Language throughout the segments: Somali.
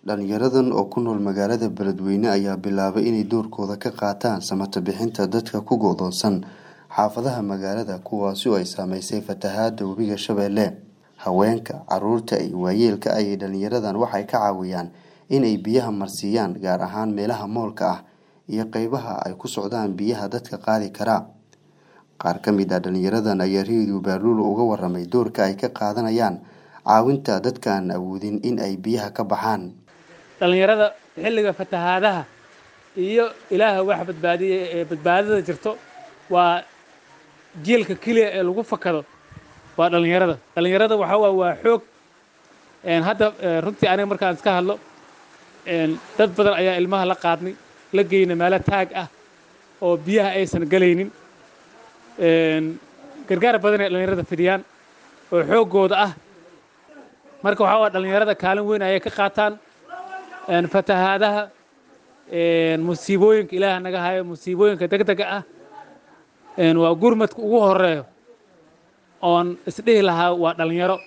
dhalinyaradan oo ku nool magaalada beledweyne ayaa bilaabay inay doorkooda ka qaataan samata bixinta dadka ku go'doonsan xaafadaha magaalada kuwaasi oo ay saameysay fatahaada webiga shabeelle haweenka caruurta iyo waayeelka ayay dhalinyaradan waxay ka caawiyaan inay biyaha marsiiyaan gaar ahaan meelaha moolka ah iyo qeybaha ay ku socdaan biyaha dadka qaadi karaa qaar ka mid ah dhalinyaradan ayaa reediyo baaruul uga waramay doorka ay ka qaadanayaan caawinta dadka aan awoodin in ay biyaha ka baxaan dhallinyarada xilliga fatahaadaha iyo ilaaha wax badbaadiya ee badbaadada jirto waa jiilka keliya ee lagu fakado waa dhallinyarada dhallinyarada waxaa waa waa xoog hadda runtii aniga markaan iska hadlo dad badan ayaa ilmaha la qaadnay la geyna meelo taag ah oo biyaha aysan galaynin gargaar badan ay dhallinyarada fidiyaan oo xooggooda ah marka waxaa waa dhallinyarada kaalin weyn ayay ka qaataan fatahaadaha musiibooyinka ilaaha naga hayo musiibooyinka degdega ah waa gurmadka ugu horeeyo oon isdhihi lahaa waa dhalinyaro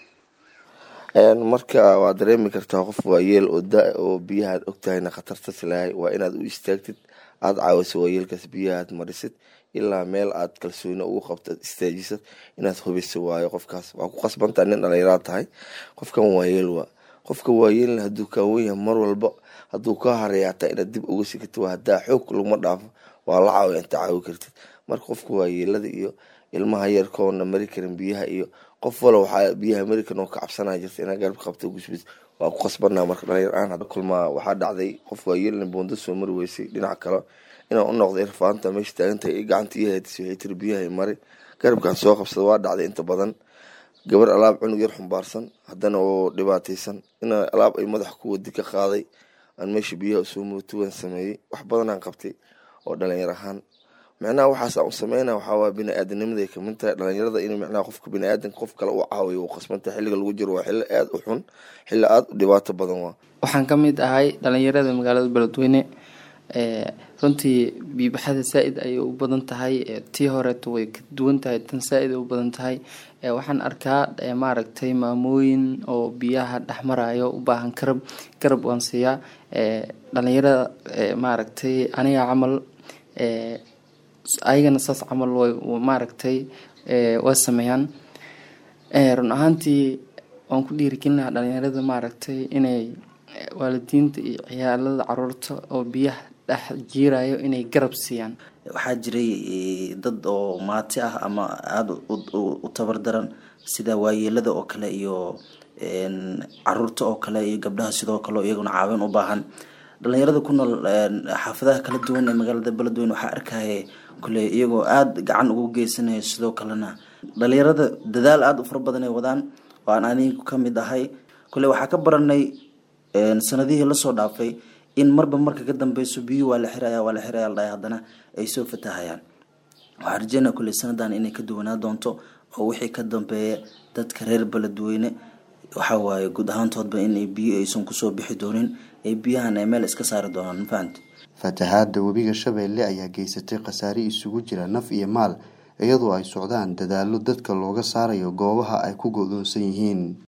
marka waad dareemi kartaa qof waayeel oo da oo biyahaad ogtahayna khatarta silahay waa inaad u istaagtid aada caawiso waayeelkaas biyahaad marisid ilaa meel aad kalsooni ugu qabto ad istaajisad inaad hubiso waayo qofkaas waa ku qasbantaa nin dhalinyaraad tahay qofkan waayeel waa qofka waayeelna hadduu kaawan yahay mar walba hadduu kaa hareeyaataa inaad dib uga sikito hadaa xoog laguma dhaafo waa la caawiya inta caawi kartid marka qofka waayeelada iyo ilmaha yarkoona mari karin biyaha iyo qof walo waxaa biyaha american oo ka cabsanaa jirta inaa garab qabto gusbid waa ku qasbanaa marka dhalinyar-aan kulmaa waxaa dhacday qof waayeelna boonda soo mari weysay dhinac kale inaan u noqday irfaanta meesha taagantahay i gacanta iyo haydis waxay tiri biyaha mari garabkaan soo qabsada waa dhacday inta badan gabar alaab cunug yar xumbaarsan haddana oo dhibaataysan in alaab ay madaxa ku wadi ka qaaday aan meesha biyaha usoo mootuwan sameeyey wax badanaan qabtay oo dhalinyar ahaan micnaha waxaas u sameyna waxaawaa bini-aadamnimaday kamid tahay dhalinyarada in micnaha qofka bini-aadanka qof kale u caawiyo uu qasbanta xilliga lagu jiro waa xilli aada u xun xilli aada u dhibaato badan waa waxaan ka mid ahay dhalinyarada magaalada beledweyne runtii biibaxada saa-id ayay u badan tahay tii horeeto way ka duwan tahay tan saa-id ay u badan tahay waxaan arkaa maaragtay maamooyin oo biyaha dhexmarayo u baahan garab garab waan siiyaa dhalinyarada maaragtay aniga camal ayagana saas camal way maaragtay way sameeyaan run ahaantii waan ku dhiirigelin lahaa dhalinyarada maaragtay inay waalidiinta iyo ciyaalada caruurta oo biyaha dhex jiirayo inay garab siiyaan waxaa jiray dad oo maati ah ama aada u tabardaran sida waayeelada oo kale iyo caruurta oo kale iyo gabdhaha sidoo kale iyaguna caawin u baahan dhalinyarada ku nool xaafadaha kala duwan ee magaalada beledweyne waxaa arkaya kule iyagoo aada gacan ugu geysanaya sidoo kalena dhalinyarada dadaal aada u fara badan ay wadaan oo aan anigu ka mid ahay kule waxaa ka baranay sanadihii lasoo dhaafay in marba marka ka dambeyso biyuhu waa la xiraya waa la xiraya ladhahay haddana ay soo fatahayaan waxaa rajeynaya kule sanadan inay ka duwanaa doonto oo wixii ka dambeeya dadka reer beledweyne waxa waaye guud ahaantoodba inay biyo aysan kusoo bixi doonin ee biyahan ay meel iska saari doonaan mafahamti fatahaada webiga shabeelle ayaa geysatay khasaare isugu jira naf iyo maal iyadoo ay socdaan dadaallo dadka looga saarayo goobaha ay ku go-doonsan yihiin